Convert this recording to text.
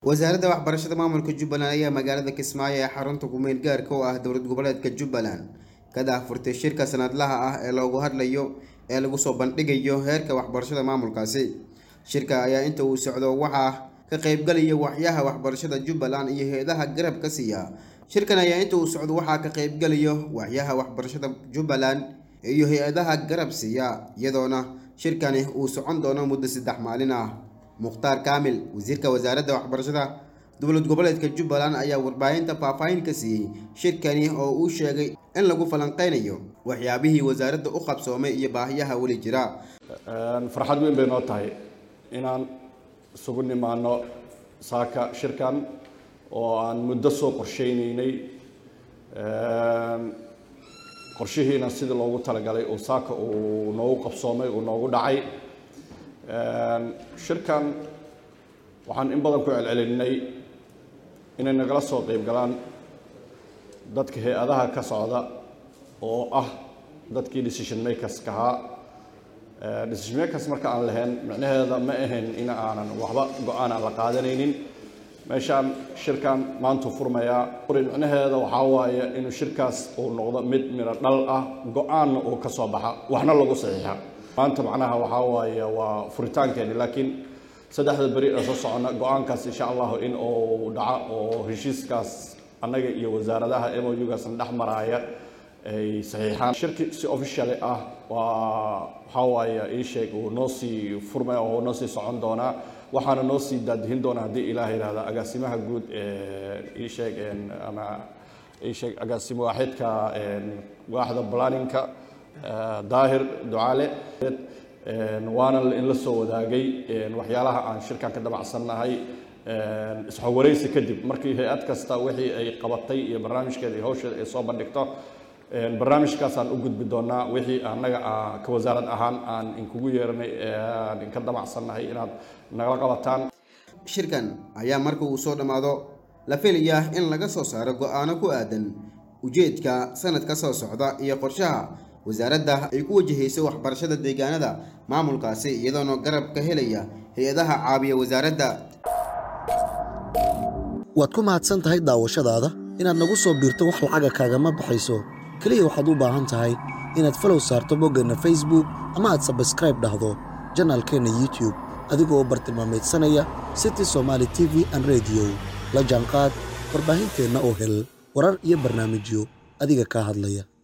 wasaaradda waxbarashada maamulka jubbaland ayaa magaalada kismaayo ee xarunta kumeel gaarka oo ah dowlad goboleedka jubbaland ka daahfurtay shirka sanadlaha ah ee loogu hadlayo ee lagu soo bandhigayo heerka waxbarashada maamulkaasi shirka ayaa inta uu socdo waxaa ka qaybgalaya waxyaha waxbarashada jubbaland iyo hay-adaha garab ka siiya shirkan ayaa inta uu socdo waxaa ka qaybgalayo waxyaha waxbarashada jubbaland iyo hay-adaha garab siiya iyadoona shirkani uu socon doono muddo saddex maalin ah mukhtaar kaamil wasiirka wasaaradda waxbarashada dowlad goboleedka jubbaland ayaa warbaahinta faahfaahin ka siiyey shirkani oo uu sheegay in lagu falanqeynayo waxyaabihii wasaaradda u qabsoomay iyo baahiyaha weli jira farxad weyn bay noo tahay inaan isugu nimaano saaka shirkan oo aan muddo soo qorsheyneynay qorshihiina sidii loogu talagalay uu saaka uu noogu qabsoomay uu noogu dhacay shirkan waxaan in badan ku celcelinay inay nagala soo qeyb galaan dadka hay-adaha ka socda oo ah dadkii decision makerska ahaa decision makers marka aan lahayn micnaheeda ma ahayn in aanan waxba go-aan aan la qaadanaynin meeshaan shirkan maantuu furmayaa micnaheeda waxaa waaye inuu shirkaas uu noqdo mid miro dhal ah go-aanna uu ka soo baxa waxna lagu saxiixa maanta macnaha waxaa waaye waa furitaankeeni laakiin saddexda beri ee soo socona go-aankaas insha allahu in uu dhaco oo heshiiskaas annaga iyo wasaaradaha m o u-gaasna dhex maraaya ay saxiixaan shirki si officially ah waa waxaa waaye ii sheeg uu noo sii furmaya oo noo sii socon doonaa waxaana noo sii daadihin doonaa haddii ilaah yidhahda agaasimaha guud ee ii sheeg ama ii sheeg agaasimo waaxidka waaxda planninka daahir ducaale waana in la soo wadaagay waxyaalaha aan shirkan ka damacsannahay isxowareysi kadib markii hay-ad kasta wixii ay qabatay iyo barnaamijkeeda iyo hawsheeda ay soo bandhigto barnaamijkaasaan u gudbi doonaa wixii annaga ka wasaarad ahaan aan inkugu yeernay aan inka damacsannahay inaad nagala qabataan shirkan ayaa marka uu soo dhammaado la filayaa in laga soo saaro go-aano ku aadan ujeedka sanadka soo socda iyo qorshaha wasaaradda ay ku wajahayso waxbarashada deegaanada maamulkaasi iyadoona garab ka helaya hay-adaha caabiya wasaaradda waad ku mahadsan tahay daawashadaada inaad nagu soo biirto wax lacaga kaagama baxayso keliya waxaad u baahan tahay inaad falow saarto boggeenna facebook ama aad sabskraib dhahdo janaalkeenna youtub adigoo bartilmaameedsanaya city somaali t v an rediyo la jaanqaad warbaahinteenna oo hel warar iyo barnaamijyo adiga kaa hadlaya